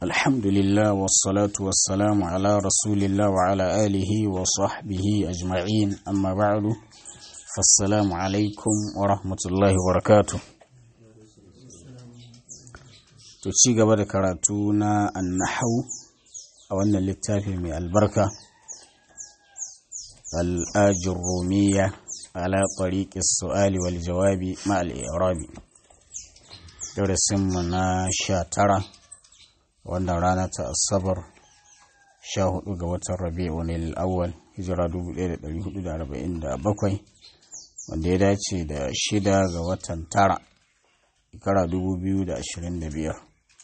الحمد لله والصلاة والسلام على رسول الله وعلى آله وصحبه أجمعين أما بعد فالسلام عليكم ورحمة الله وبركاته تشي قبل كراتونا النحو أو أن اللتافي من البركة الآج الرومية على طريق السؤال والجواب مع الإعراب درسنا شاترة wannan rana ta asabar 14 ga watan rabi'un al-awwal hijira 1447 wanda ya dace da shida ga watan tara shekara 2025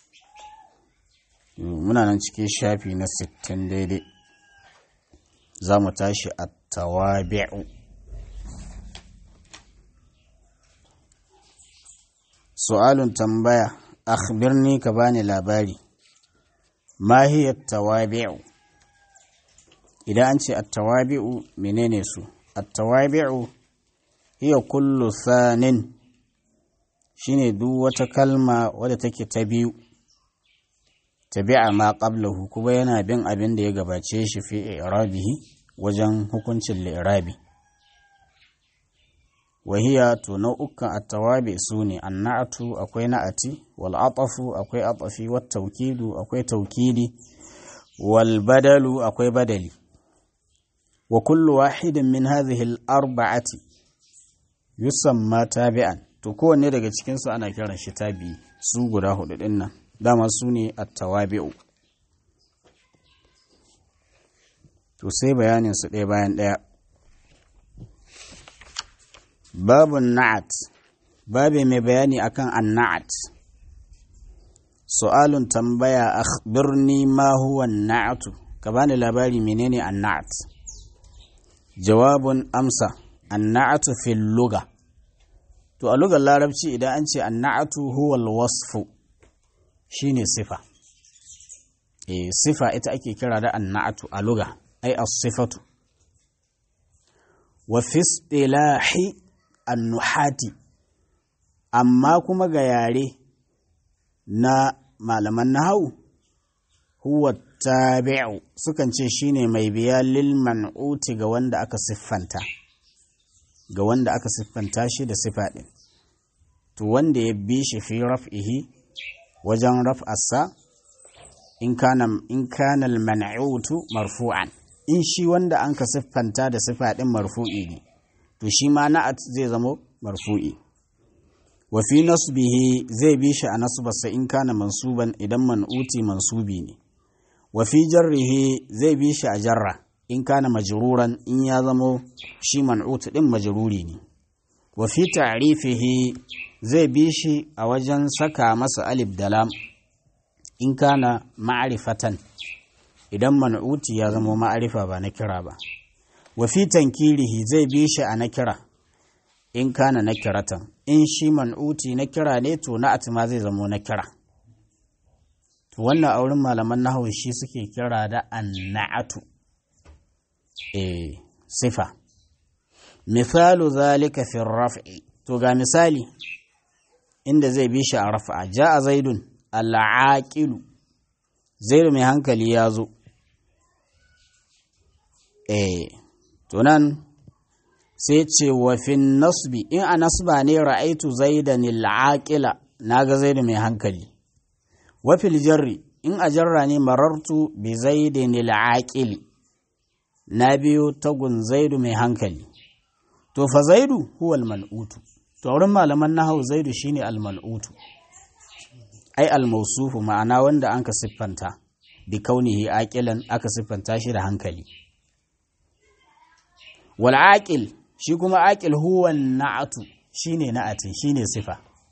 muna nan cikin shafi na 60 daidai za mu tashi a tawabi'u su'alun tambaya akhbirni ka bani labari ma hiya tawabi'u idan an ce attawabi'u menene su attawabi'u hiya kullu sanin shine duk wata kalma wadda take ta biyu tabi'a ma qablahu kuma yana bin abin da ya gabace shi fi i'rabihi wajen hukuncin li'irabi wahiya to nau'ukan attawabi su ne annatu akwai na'ati wal atafu akwai atafi wat tawkidu akwai tawkidi wal badalu akwai badali wa kullu wahidin min hadhihi al arba'ati yusamma tabi'an to kowanne daga cikin su ana kiran shi tabi su guda hudu din nan dama su ne attawabi'u to sai bayanin su ɗaya bayan ɗaya babun na'at babi mai bayani akan anna'at su'alun tambaya akhbirni ma huwa na'atu ka bani labari menene anna'at jawabun amsa anna'atu fil luga to a lugar larabci idan an ce anna'atu huwa alwasfu shine sifa eh sifa ita ake kira da anna'atu a luga ai as-sifatu wa fi istilahi annuhati amma kuma ga yare na malaman nahawu huwa tabi'u sukan ce shine mai biya lil man'uti ga wanda aka siffanta ga wanda aka siffanta shi da sifa din to wanda ya bi shi fi raf'ihi wajen raf'arsa in kana in kana al man'utu marfu'an in shi wanda an ka siffanta da sifa din marfu'i ne to shi ma na'at zai zama marfu'i wa fi nasbihi zai bi shi a nasbarsa in kana mansuban idan man'uti mansubi ne wa fi jarrihi zai bi shi a jarra in kana majruran in ya zamo shi man'ut din majruri ne wa fi ta'rifihi zai bi shi a wajen saka masa alif da lam in kana ma'rifatan idan man'uti ya zamo ma'arifa ba na kira ba wa fi tankirihi zai bi shi a nakira in kana nakiratan in shi man'uti na kira ne to na atima zai zamo na kira to wannan auren malaman nahawu shi suke kira da anna'atu eh sifa misalu zalika fi raf'i to ga misali inda zai bi shi a raf'a ja'a zaidun al'aqilu zaidu mai hankali ya zo eh to nan sai ce wa fin nasbi in a nasba ne ra'aitu zaidan al'aqila naga zaidu mai hankali wa fil jarri in a jarra ne marartu bi zaidin al'aqili na biyo tagun zaidu mai hankali to fa zaidu huwa al-mal'utu to wurin malaman nahau zaidu shine al-mal'utu ai al-mawsufu ma'ana wanda anka siffanta bi kaunihi aqilan aka siffanta shi da hankali wal aqil shi kuma aqil huwa na'atu shine na'ati shine sifa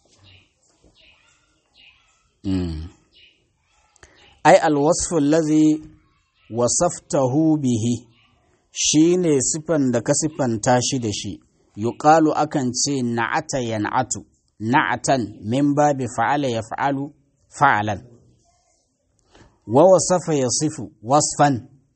mm. ai alwasfu allazi wasaftahu bihi shine sifan da ka sifanta shi da shi yuqalu akan ce na'ata yan'atu na'atan min babi fa'ala yaf'alu fa'alan wa wasafa yasifu wasfan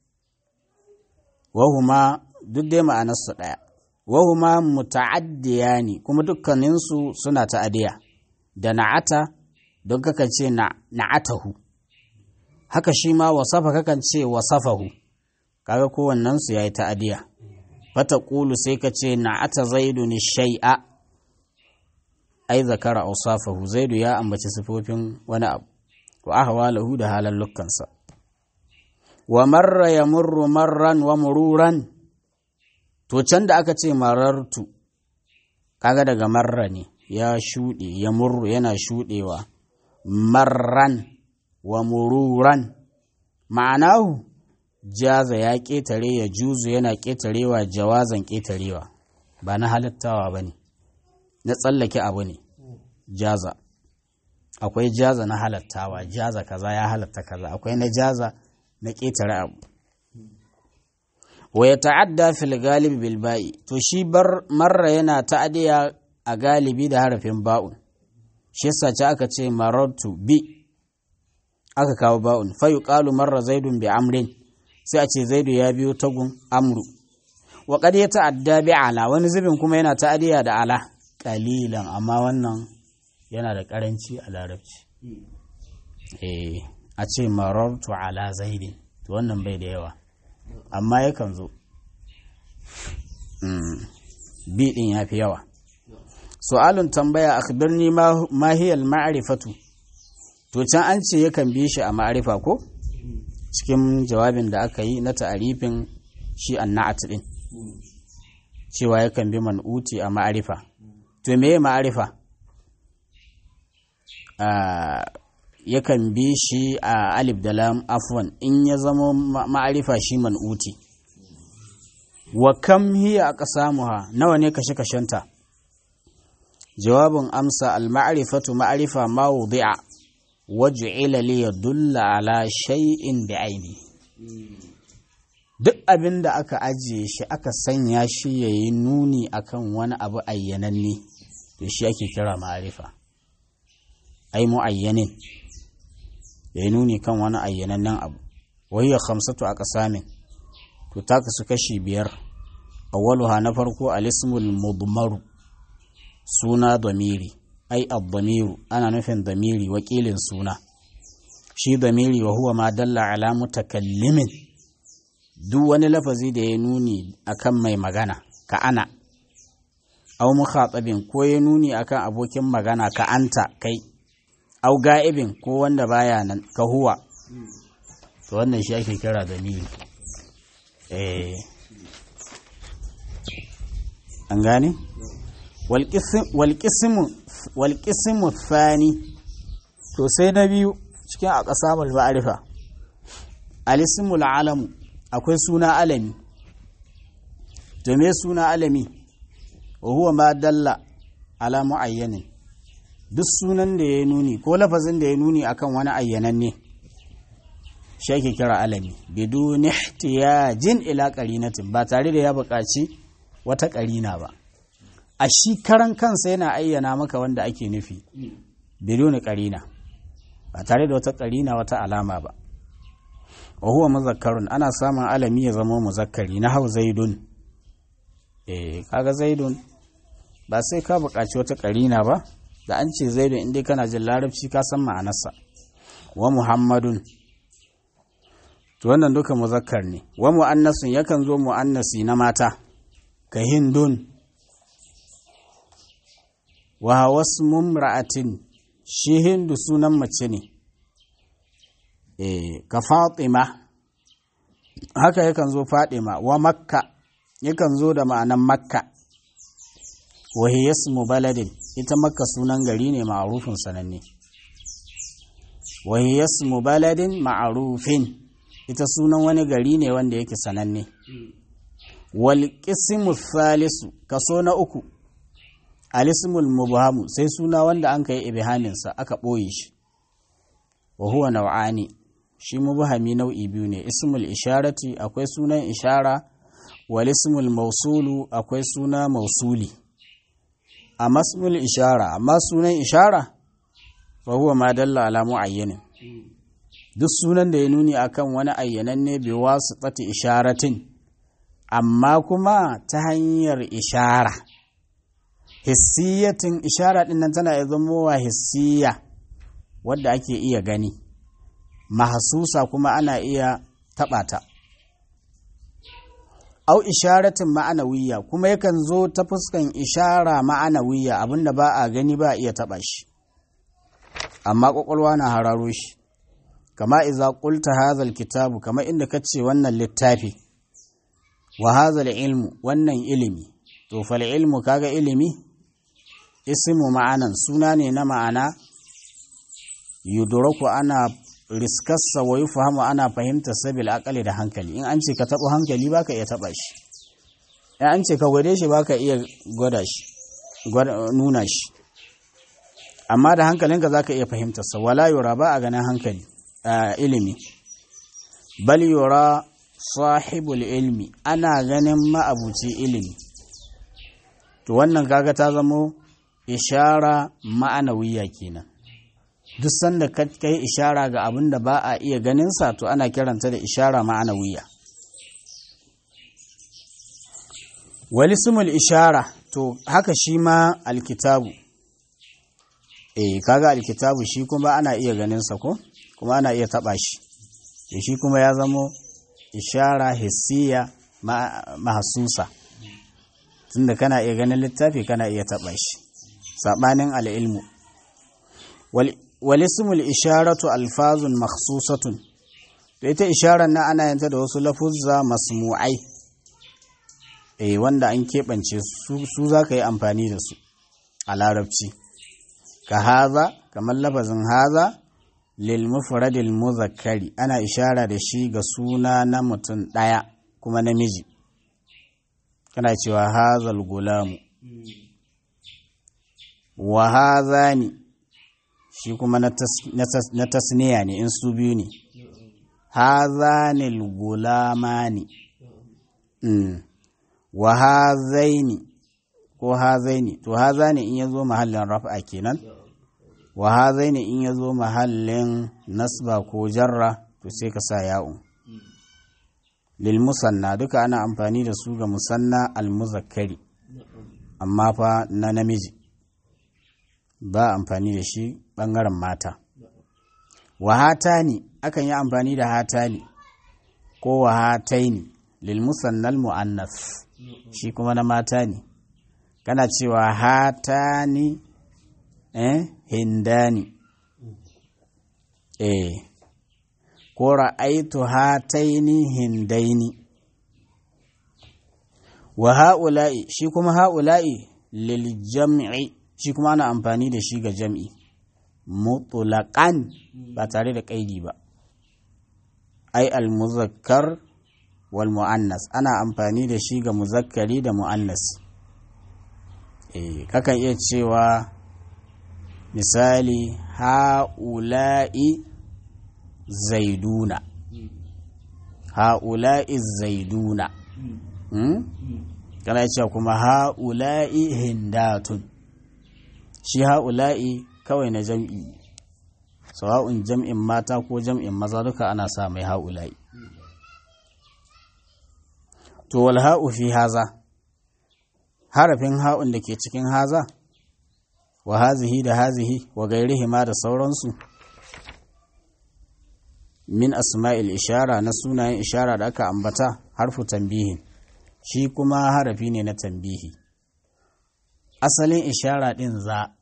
wa huma duk dai ma'anarsu ɗaya wahuma muta'addiya ne kuma dukkaninsu suna ta'adiya da na'ata don kaka ce na'atahu haka shi ma wasafa kakan ce wasafahu kaga kowannensu ya yi ta'adiya fata ƙulu sai ka ce na ata zaidu ni shai'a ai zakara ausafahu zaidu ya ambaci sifofin wani abu wa ahwalahu da halallukansa wa marra ya murru marran wa mururan to can da aka ce marartu kaga daga marra ne ya shuɗe ya murru yana shuɗewa marran wa mururan ma'anahu jaza ya ƙetare ya juzu yana ƙetarewa jawazan ƙetarewa ba na halittawa ba ne na tsallake abu ne jaza akwai jaza na halattawa jaza kaza ya halatta kaza akwai na jaza na ƙetare abu wa ya ta'adda fil galibi bil ba'i to shi bar marra yana ta'adiya a galibi da harafin ba'un shi yasa ce aka ce marartu bi aka kawo ba'un fa yuqalu marra zaidun bi amrin sai a ce zaidu ya biyo tagun amru wa qad ya ta'adda bi ala wani zubin kuma yana ta'adiya da ala qalilan amma wannan yana da karanci a larabci eh a ce marartu ala zaidin to wannan bai da yawa amma yakan zo bi din ya fi yawa su'alun tambaya akhbirni ma hiya al-ma'rifatu to can an ce yakan bi shi a ma'arifa ko cikin jawabin da aka yi na ta'arifin shi annat din cewa yakan bi man'uti a ma'arifa to meye ma'arifa yakan bi shi a alif da lam afwan in ya zama ma'arifa shi man'uti wa kam hiya aqsamuha nawa ne kashe kashenta jawabin amsa al-ma'rifatu ma'rifa ma wudi'a waj'ila li yadulla ala shay'in bi'aini duk abin da aka ajiye shi aka sanya shi yayi nuni akan wani abu ayyananne to shi ake kira ma'rifa ai mu'ayyanin yayi nuni kan wani ayyanannen abu wayya khamsatu aqsamin to ta kasu kashi biyar awwaluha na farko al-ismul mudmaru suna damiri ai ad-damiru ana nufin damiri wakilin suna shi damiri wa huwa ma dalla ala mutakallimin duk wani lafazi da ya nuni akan mai magana ka ana au mukhatabin ko ya nuni akan abokin magana ka anta kai au ga'ibin ko wanda baya nan ka huwa to wannan shi ake kira damiri eh an gane walƙisimu fani to sai na biyu cikin a ƙasa ma'arifa alisimul alamu akwai suna alami to me suna alami wa huwa ma dalla ala mu'ayyanin duk sunan da ya nuni ko lafazin da ya nuni akan wani ayyanan ne shi ake kira alami bidun ihtiyajin ila qarinatin ba tare da ya buƙaci wata ƙarina ba a shi karan kansa yana ayyana maka wanda ake nufi biduni ƙarina ba tare da wata ƙarina wata alama ba wa huwa muzakkarun ana samun alami ya zama muzakkari na hau zaidun eh kaga zaidun ba sai ka buƙaci wata ƙarina ba da an ce zaidun inda kana jin larabci ka san ma'anarsa wa muhammadun to wannan duka muzakkar ne wa mu'annasun yakan zo mu'annasi na mata ka hindun wa wasu mumra'atin shi hindu sunan mace ne e, ka fatima haka yakan zo fatima wa makka yakan zo da ma'anan makka wa hiyasmu baladin ita makka sunan gari ne ma'arufin sananne wa hiyasmu baladin ma'arufin ita sunan wani gari ne wanda yake sananne wal qismu thalisu kaso na uku alismul mubhamu sai suna wanda an kai ibhaminsa aka ɓoye shi wa huwa nau'ani shi mubhami nau'i biyu ne ismul isharati akwai sunan ishara wal ismul mausulu akwai suna mausuli a masmul ishara amma sunan ishara fa huwa ma dalla ala muayyanin duk sunan da ya nuni akan wani ayyananne bi wasu tsati isharatin amma kuma ta hanyar ishara hissiyatin ishara din nan tana zama wa hissiya wadda ake iya gani mahasusa kuma ana iya taɓa ta au isharatin ma'anawiyya kuma yakan zo ta fuskan ishara ma'anawiyya abinda ba a gani ba a iya taɓa shi amma ƙwaƙwalwa na hararo shi kama iza qulta hadhal kitabu kama inda kace wannan littafi wa hadhal ilmu wannan ilimi to fal ilmu kaga ilimi ismu ma'anan suna ne na ma'ana yudraku ana riskarsa wa yufahamu ana fahimta sabil akali da hankali in an ce ka taɓa hankali baka iya taɓa shi in an ce ka gwade shi baka iya gwada shi nuna shi amma da hankalinka zaka iya fahimtarsa wala yura ba a ganin hankali ilimi bal yura sahibul ilmi ana ganin ma'abuci ilimi to wannan kaga ta zamo ishara ma'anawiya kenan duk sanda ka kai ishara ga abin da ba a iya ganinsa to ana kiranta da ishara ma'anawiya walismul ishara to haka shi ma alkitabu eh kaga alkitabu shi kuma ana iya ganinsa ko kuma ana iya taba shi shi kuma ya zamo ishara hissiya mahasusa tunda kana iya ganin littafi kana iya taba shi sabanin al'ilmu walismul isharatu alfazun makhsusatun to ita isharar na ana yanta da wasu lafuzza masmu'ai eh wanda an keɓance su su za ka yi amfani da su a larabci ka haza kamar lafazin haza lil mufradil muzakkari ana ishara da shi ga suna na mutum ɗaya kuma namiji kana cewa hazal gulamu wa hazani shi kuma na tasniya ne in su biyu ne hazanil gulamani wa hazaini ko hazaini to hazani in yazo mahallin raf'a kenan wa hazaini in yazo mahallin nasba ko jarra to sai ka sa ya'un lil musanna duka ana amfani da su ga musanna al muzakkari amma fa na namiji ba amfani da shi ɓangaren mata wa hatani akan yi amfani da hatani ko wa hataini lil musannal mu'annas shi kuma na mata ne kana cewa hatani eh hindani eh ko ra'aitu hataini hindaini wa ha'ula'i shi kuma ha'ula'i lil jam'i shi kuma ana amfani da shi ga jam'i mutulakan ba tare da ƙaidi ba ai al-muzakkar wal mu'annas ana amfani da shi ga muzakkari da mu'annas eh kakan iya cewa misali ha'ula'i zaiduna ha'ula'i zaiduna kana cewa kuma ha'ula'i hindatun shi ha'ula'i kawai na jam'i sawa'un jam'in mata ko jam'in maza duka ana sa mai ha'ula'i to wal ha'u fi haza harafin ha'un da ke cikin haza wa hazihi da hazihi wa gairihi ma da sauransu min asma'il ishara na sunayen ishara da aka ambata harfu tambihin shi kuma harafi ne na tambihi asalin ishara ɗin za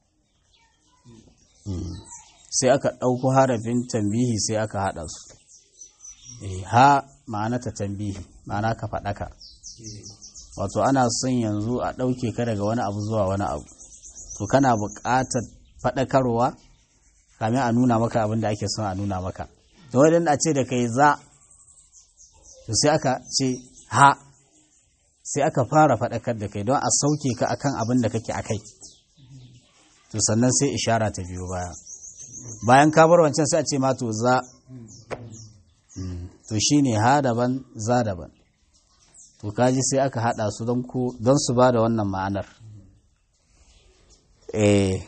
sai aka ɗauko harafin tambihi sai aka haɗa su ha ma'ana ta tambihi ma'ana ka faɗaka wato ana son yanzu a ɗauke ka daga wani abu zuwa wani abu to kana buƙatar faɗakarwa kamin a nuna maka abin da ake son a nuna maka to wadanda a ce da kai za to sai aka ce ha sai aka fara faɗakar da kai don a sauke ka akan abin da kake a kai to sannan sai ishara ta biyo baya bayan ka bar wancan sai a ce ma to za to shine ha daban za daban to kaji sai aka hada su don ku don su ba da wannan ma'anar eh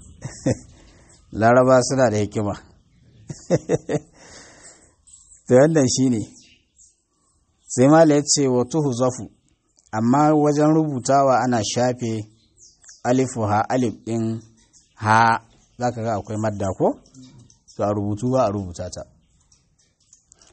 laraba suna da hikima to wannan shine sai mala ya ce wa tuhu zafu amma wajen rubutawa ana shafe alifu ha alif ɗin ha za ka ga akwai madda ko to a rubutu ba a rubuta ta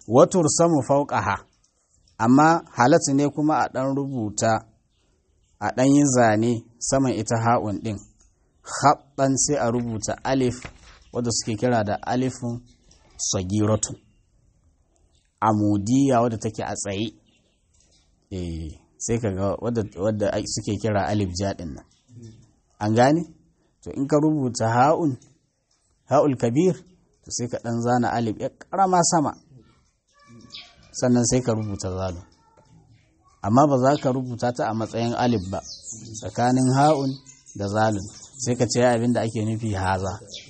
watur samu fauqaha amma halatta ne kuma a ɗan rubuta a ɗan yi zane saman ita ha'un ɗin haɗɗan sai a rubuta alif wadda suke kira da alifin sagiratun amudiya wadda take a tsaye eh sai ka ga wadda suke kira alif jaɗin nan an gane to in ka rubuta ha'un ha'ul kabir to sai ka ɗan zana alif ya ƙarama sama sannan sai ka rubuta zalu amma ba za ka rubuta ta a matsayin alif ba tsakanin ha'un da zalun sai ka ce abin da ake nufi haza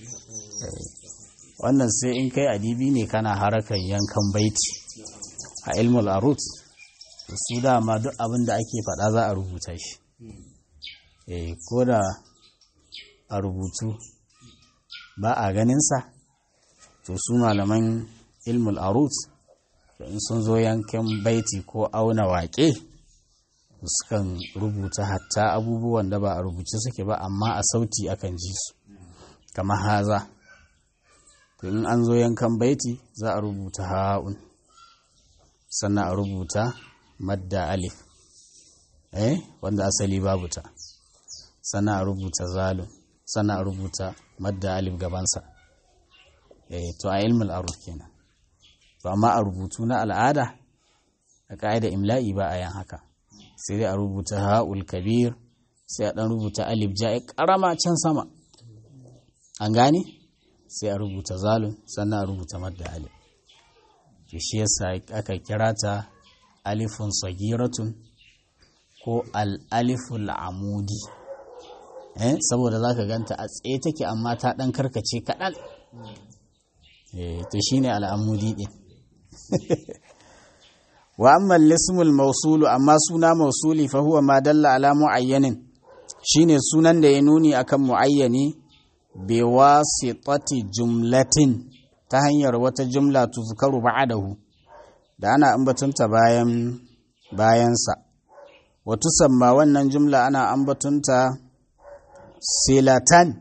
wannan sai in kai adibi ne kana harakan yankan baiti a ilmul arut su dama duk abin da ake faɗa za a rubuta shi ko da a rubutu ba a ganinsa to su malaman ilmul arut in sun zo yankin baiti ko auna waƙe sukan rubuta hatta abubuwan da ba a rubuce suke ba amma a sauti akan ji su kamar haza to in an zo yankan baiti za a rubuta ha'un sannan a rubuta madda alif eh wanda asali babu ta sannan a rubuta zalun sannan a rubuta madda alif gabansa eh to a ilmul aruf kenan to amma a rubutu na al'ada a ka'ida imla'i ba a yan haka sai dai a rubuta ha'ul kabir sai a dan rubuta alif ja'i karama can sama an gane sai a rubuta zalun sannan a rubuta madda alif to shi yasa aka kira ta alifun sagiratun ko al-aliful amudi eh saboda zaka ganta a tsaye take amma ta dan karkace kaɗan eh to shine al'amudi din wa amma lismul mausulu amma suna mausuli fa huwa ma dalla ala muayyanin shine sunan da ya nuni akan muayyani bi wasitati jumlatin ta hanyar wata jumla tuzkaru ba'dahu da ana ambatunta bayan bayansa wa tusamma wannan jumla ana ambatunta silatan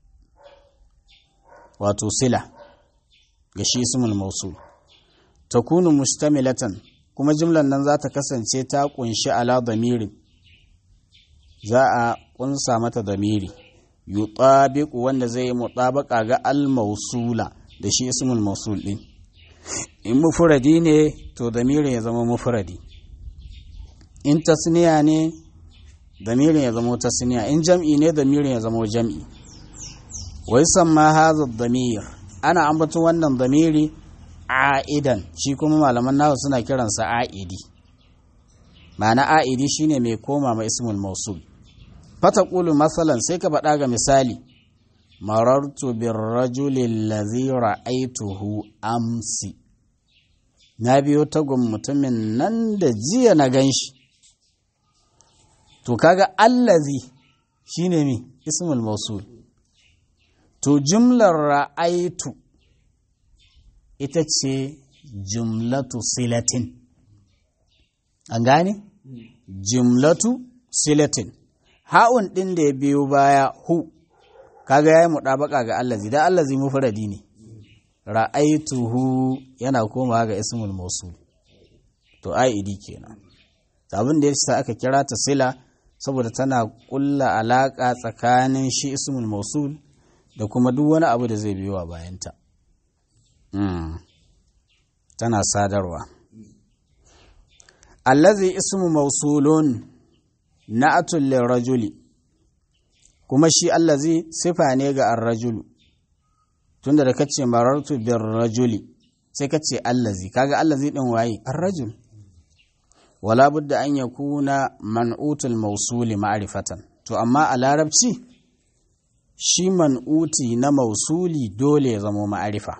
wato sila ga shi ismul mausul takunu mustamilatan kuma jumlan nan za ta kasance ta kunshi ala damirin za a kunsa mata damiri yutabiqu wanda zai yi mutabaka ga al mausula da shi ismul mausul din in mufradi ne to damirin ya zama mufradi in tasniya ne damirin ya zama tasniya in jam'i ne damirin ya zama jam'i wai samma hadha damir ana ambaton wannan damiri a'idan shi kuma malaman nawa suna kiransa a'idi ma'ana a'idi shine mai koma ma ismul mausul fata qulu masalan sai ka faɗa ga misali marartu bir rajuli allazi ra'aituhu amsi na biyo tagun mutumin nan da jiya na ganshi to kaga allazi shine mi ismul mausul to jumlar ra'aitu ita ce jumlatu silatin an gane jumlatu silatin ha'un ɗin da ya biyo baya hu kaga yayi muɗabaka ga allazi da allazi mufradi ne ra'aituhu yana komawa ga ismul mausul to aidi kenan abin da yasa aka kira ta sila saboda tana kulla alaka tsakanin shi ismul mausul da kuma duk wani abu da zai biyo a bayanta tana sadarwa allazi ismu mausulun na'atul lirajuli kuma shi allazi sifa ne ga ar-rajulu tunda da kace marartu bir rajuli sai kace allazi kaga allazi din waye ar-rajul wala budda an yakuna man'utul mausuli ma'rifatan to amma a larabci shi man'uti na mausuli dole ya zama ma'arifa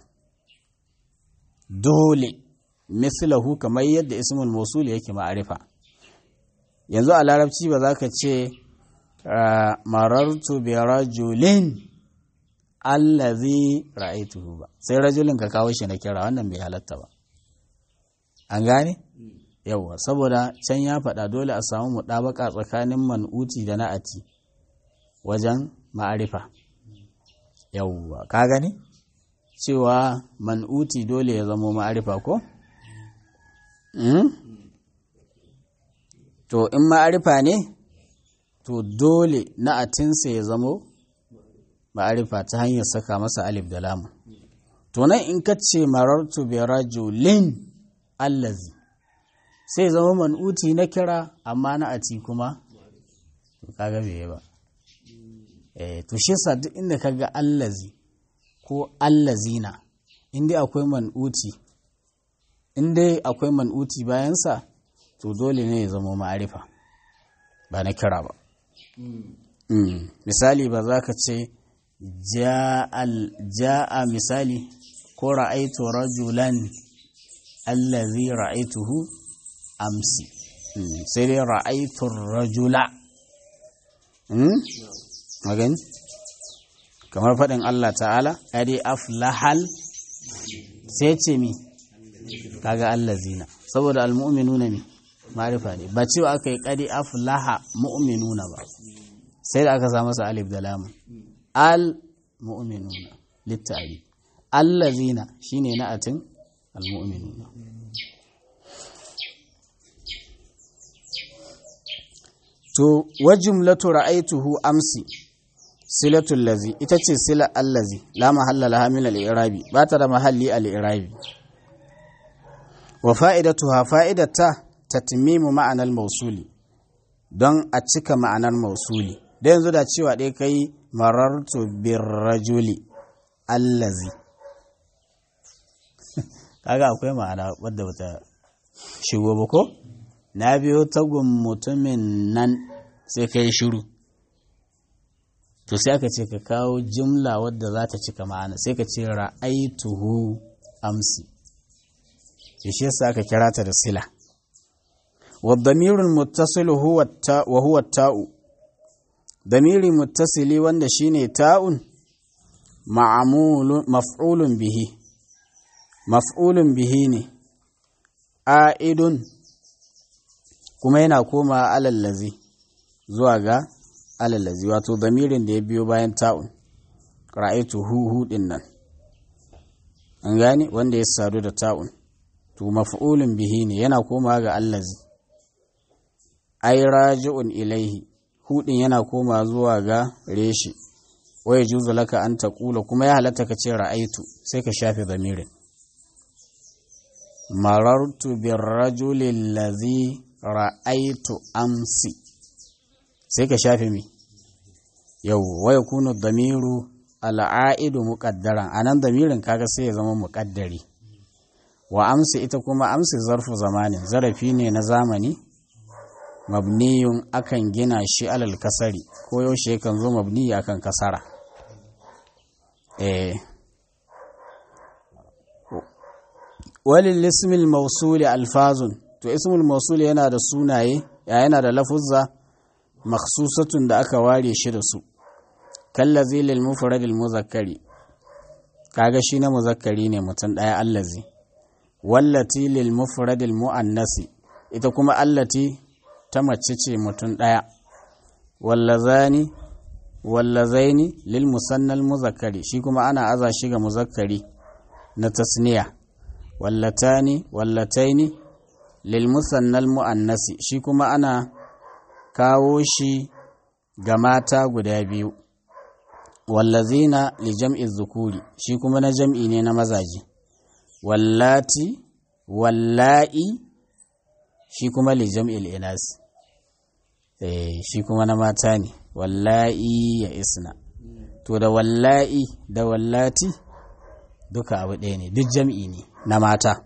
dole mislahu kamar yadda ismul mausuli yake ma'arifa yanzu a larabci ba za ka ce marartu bi rajulin allazi ra'aituhu ba sai rajulin ka kawo shi na kira wannan bai halatta ba an gane yawa saboda can ya faɗa dole a samu muɗabaka tsakanin man'uti da na'ati wajen ma'arifa yawwa ka gani cewa man'uti dole ya zamo ma'arifa ko to in ma'arifa ne to dole na'atinsa ya zamo ma'arifa ta hanyar saka masa alif da lamu to nan in ka ce marartu bi rajulin allazi sai zama man'uti na kira amma na'ati kuma to kaga bai ba eh to shi yasa duk inda kaga allazi ko allazina inda akwai man'uti inda akwai man'uti bayansa to dole ne ya zama ma'arifa ba na kira ba misali ba za ka ce ja'a misali ko ra'aitu rajulan allazi ra'aituhu amsi sai dai ra'aitu rajula magani kamar faɗin Allah ta'ala ƙari aflahal sai ce mi kaga allazina saboda almu'minuna ne ma'rifa ne ba cewa aka yi ƙari aflaha mu'minuna ba sai da aka sa masa alif da lamun al mu'minuna littari allazina shine na'atin almu'minuna to wa jumlatu ra'aituhu amsi silatul lazi ita ce sila allazi la mahalla laha min al-i'rabi ba ta da mahalli al-i'rabi wa fa'idatuha fa'idata tatmimu ma'anar mausuli don a cika ma'anar mausuli da yanzu da cewa ɗaya kai marartu birrajuli allazi kaga akwai ma'ana wadda bata shigo ba ko na biyo tagun mutumin nan sai ka yi shiru to sai aka ce ka kawo jimla wadda za ta cika ma'ana sai ka ce ra'aituhu amsi shi yasa aka kira ta da sila والضمير المتصل هو التاء وهو التاء ضمير متصل wanda shine ta'un ma'mul maf'ulun bihi maf'ulun bihi ne a'idun kuma yana koma alallazi zuwa ga alallazi wato damirin da ya biyo bayan ta'un ra'aitu hu hu din nan an gane wanda ya sadu da ta'un to maf'ulun bihi ne yana koma ga allazi ai raji'un ilaihi hudin yana koma zuwa ga reshi waya juzu laka an taqula kuma ya halatta ka ce ra'aitu sai ka shafe zamirin marartu birrajuli allazi ra'aitu amsi sai ka shafe mi yau waya kunu damiru al'aidu muqaddaran anan damirin kaga sai ya zama muqaddari wa amsi ita kuma amsi zarfu zamanin zarafi ne na zamani mabniyun akan gina shi alal kasari ko yaushe kan zo mabniyi akan kasara eh walil ismil mawsuli alfazun to ismul mawsuli yana da sunaye ya yana da lafuzza makhsusatun da aka ware shi da su kallazi lil mufradil muzakkari kaga shi na muzakkari ne mutum daya allazi wallati lil mufradil muannasi ita kuma allati ta mace ce mutum ɗaya wallazani wallazaini lil musannal muzakkari shi kuma ana aza shi ga muzakkari na tasniya wallatani wallataini lil musannal muannasi shi kuma ana kawo shi ga mata guda biyu wallazina li jam'i zukuri shi kuma na jam'i ne na mazaje wallati walla'i shi kuma li jam'il inas eh shi kuma na mata ne wallahi ya isna to da wallahi da wallati duka abu ɗaya ne duk jam'i ne na mata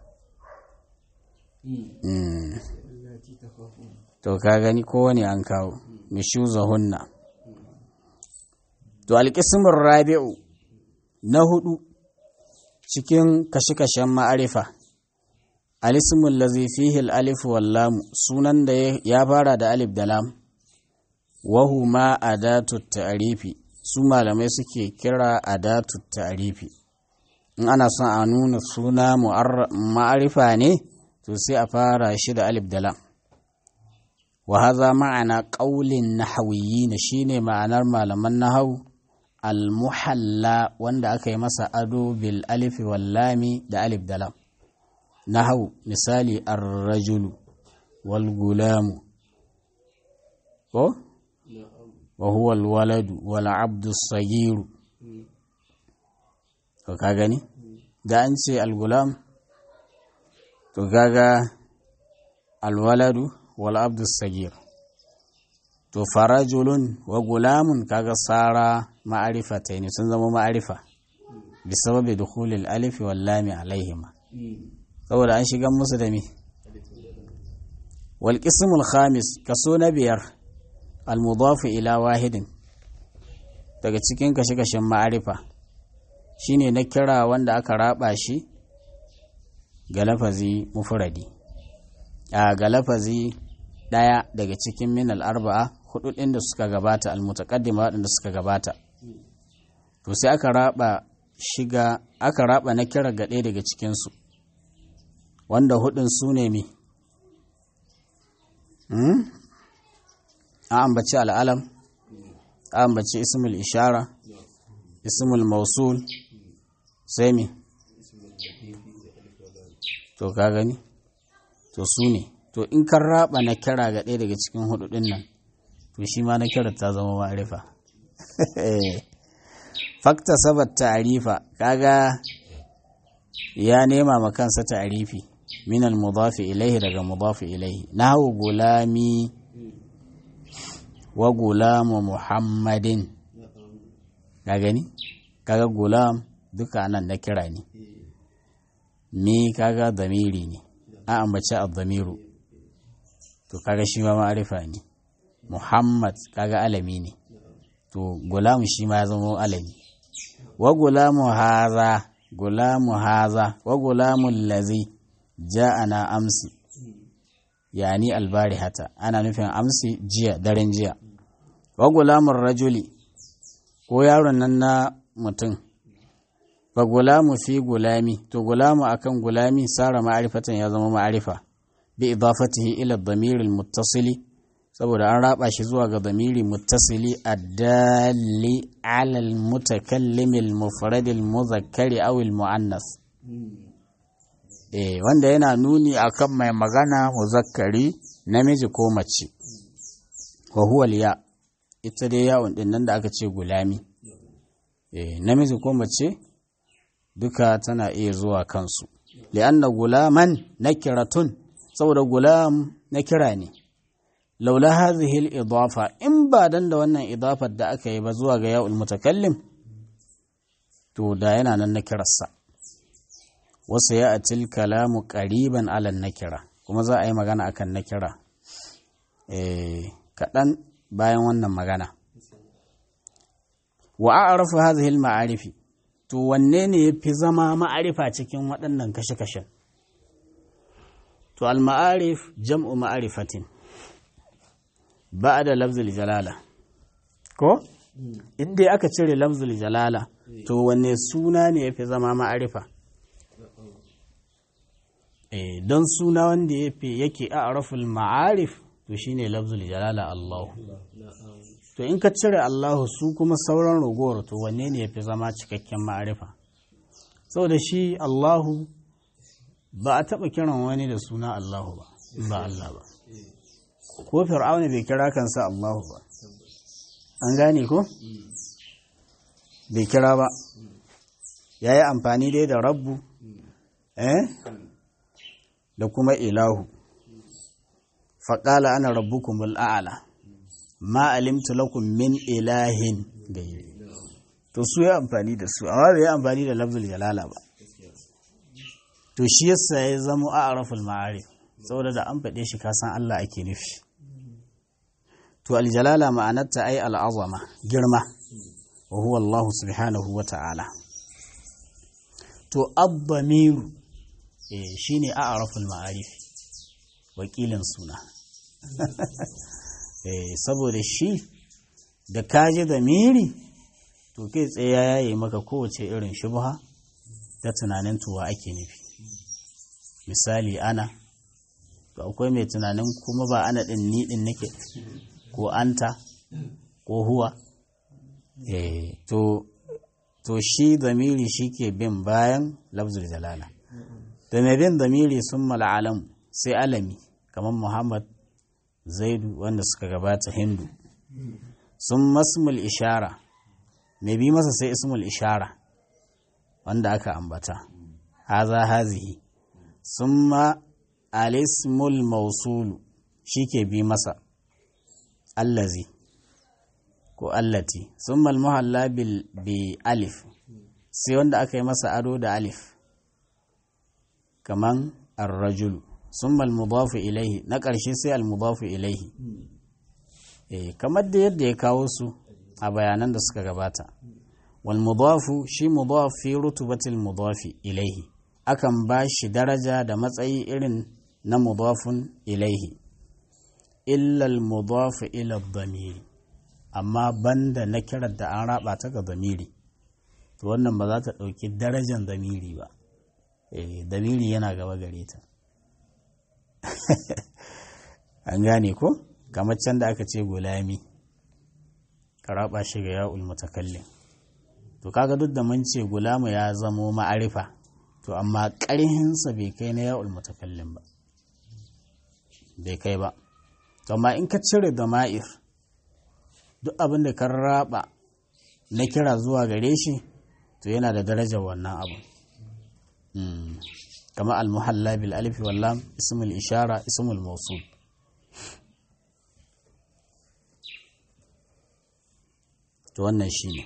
to ka gani kowane an kawo mishuzahunna to alƙismin rabi'u na hudu cikin kashe-kashen ma'arifa alismun lazi fihi alif wallam sunan da ya fara da alif da lam wahu ma adatu ta'rifi su malamai suke kira adatu ta'rifi in ana son a nuna suna ma'arifa ne to sai a fara shi da alif da lam wa hadha ma'ana qaulin nahwiyyin shine ma'anar malaman nahwu al-muhalla wanda aka yi masa ado bil alif wal lami da alif da lam nahau misali ar-rajulu wal gulamu ko wa huwa al-waladu wal abdu sagiru to ka gani da an ce al-gulam to gaga al-waladu wal abdu sagir to farajulun wa gulamun kaga sara ma'arifatai ne sun zama ma'arifa bisababi dukhulil alif wal lam alaihima saboda an shiga musu da me wal qismul khamis kaso na biyar al mudaf ila wahidin daga cikin kashe-kashen ma'arifa shine na kira wanda aka raba shi ga lafazi mufradi a ga lafazi daya daga cikin min al arba'a hudu ɗin da suka gabata almutaqaddima waɗanda suka gabata to sai aka raba shiga aka raba na kira ga ɗaya daga cikinsu wanda hudun su ne mi a ambaci al'alam a ambaci ismul ishara ismul mausul sai mi to ka gani to su ne to in kan raba na kira ga ɗaya daga cikin hudu ɗin nan to shi ma na kira ta zama ma'arifa fakta sabat ta'arifa kaga ya nema ma kansa ta'arifi min al-mudafi ilaihi daga mudafi ilaihi nahu gulami wa gulamu muhammadin ka gani kaga gulam duka nan na kira ne mi kaga zamiri ne a ambace a-zamiru to kaga shi ma ma'arifa ne Muhammad kaga alami ne to gulamu shi ma ya zama alami wa gulamu haza gulamu haza wa gulamu lazi ja'ana amsi yani albari hata ana nufin amsi jiya daren jiya wa gulamun rajuli ko yaron nan na mutum fa gulamu fi gulami to gulamu akan gulami sara ma'arifatan ya zama ma'arifa bi idafatihi ila dhamiril muttasili saboda an raba shi zuwa ga damiri muttasili addali alal mutakallimil mufradil muzakkari aw al muannas eh wanda yana nuni akan mai magana muzakkari namiji ko mace wa huwa ya ita dai yawon din nan da aka ce gulami eh namiji ko mace duka tana iya zuwa kansu li'anna gulaman nakiratun saboda gulam nakira ne laula hadhihi al-idafa in ba dan da wannan idafar da aka yi ba zuwa ga ya'ul mutakallim to da yana nan nakirarsa wasu ya atil kalamu qariban ala nakira kuma za a yi magana akan nakira eh kadan bayan wannan magana wa a'rafu hadhihi al-ma'arifi to wanne ne yafi zama ma'arifa cikin waɗannan kashe-kashen to al-ma'arif jam'u ma'arifatin ba da lafzul jalala ko inda aka cire lafzul jalala to wanne suna ne ya fi zama ma'arifa eh don suna wanda yake a araful ma'arif to shine lafzul jalala Allah to in ka cire Allah su kuma sauran ragowar to wanne ne ya fi zama cikakken ma'arifa saboda shi Allahu ba a taɓa kiran wani da suna Allahu ba ba Allah ba ko fir'auna bai kira kansa Allahu ba an gane ko bai kira ba ya yi amfani dai da rabbu eh da kuma ilahu faƙala ana rabbukumul a'ala ma alimtu lakum min ilahin gairi to su ya amfani da su amma bai amfani da lafzul jalala ba to shi yasa ya zama a'raful ma'arif saboda da an faɗe shi kasan Allah ake nufi to aljalala ma'anarta ai al'azama girma wa huwa Allah subhanahu wa ta'ala to abbamiru eh shine a'raful ma'arif wakilin suna eh saboda shi da kaji da miri to kai tsaye ya yaye maka kowace irin shubha ta tunanin tuwa ake nufi misali ana to akwai mai tunanin kuma ba ana din ni din nake ko anta ko huwa eh to to shi zamiri shi ke bin bayan lafzul jalala da mai bin damiri sun mal'alam sai alami kamar muhammad zaidu wanda suka gabata hindu sun masmul ishara mai bi masa sai ismul ishara wanda aka ambata haza hazihi sun ma alismul mausulu shi ke bi masa allazi ko allati sun muhalla bi alif sai wanda aka yi masa ado da alif kaman arrajulu sun mudafu ilaihi na ƙarshe sai almudafu ilaihi eh kamar da yadda ya kawo su a bayanan da suka gabata wal mudafu shi mudaf fi rutubatil mudafi ilaihi akan ba shi daraja da matsayi irin na mudafun ilaihi illa al mudafu ila dhamiri amma banda na kirar da an raba ta ga dhamiri to wannan ba za ta ɗauki darajan dhamiri ba eh dhamiri yana gaba gare ta an gane ko kamar can da aka ce gulami ka raba shi ga ya'ul mutakallim to kaga duk da mun ce gulamu ya zamo ma'arifa to amma ƙarhinsa bai kai na ya'ul mutakallim ba bai kai ba to amma in ka cire da ma'ir duk abin da ka raba na kira zuwa gare shi to yana da darajar wannan abu kama al-muhalla bil alif wal lam ismul ishara ismul mawsul to wannan shine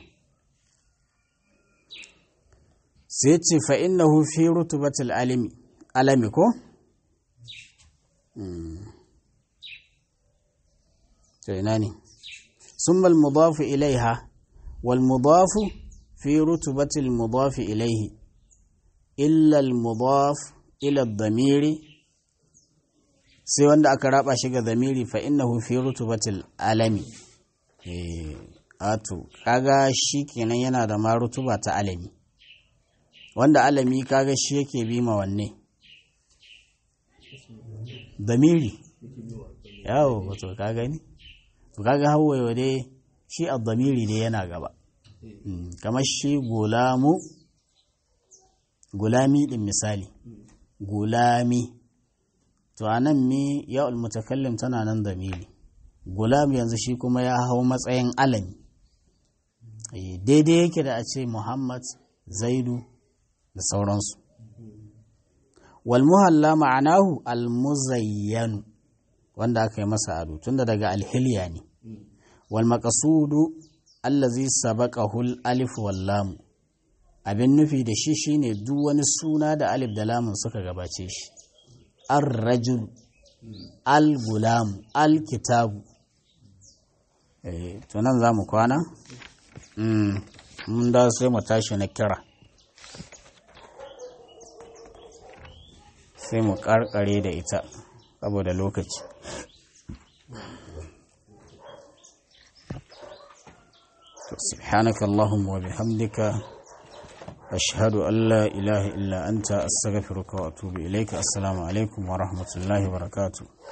sai ce fa innahu fi rutubatil alimi alami ko to ina ne summa al-mudafu ilaiha wal mudafu fi rutubatil mudafi ilaihi illa al-mudaf ila ad-damiri sai wanda aka raba shi ga damiri fa innahu fi rutubatil alami eh ato kaga shi kenan yana da ma rutuba ta alami wanda alami kaga shi yake bi ma wanne damiri yawo wato ka gani to kaga hawaye dai shi a damiri dai yana gaba kamar shi gulamu gulami din misali gulami to anan mi ya mutakallim tana nan damiri gulam yanzu shi kuma ya hau matsayin alami daidai yake da a ce muhammad zaidu da sauransu walmuhalla ma'anahu almuzayyanu wanda aka yi masa ado tunda daga alhiliya ne walmakasudu allazi sabaqahul alif wallamu abin nufi da shi shine duk wani suna da alif da lamun suka gabace shi ar-rajul al-gulam al-kitabu to nan za mu kwana mun da sai mu tashi na kira sai mu karkare da ita saboda lokaci سبحانك اللهم وبحمدك أشهد أن لا إله إلا أنت أستغفرك وأتوب إليك السلام عليكم ورحمة الله وبركاته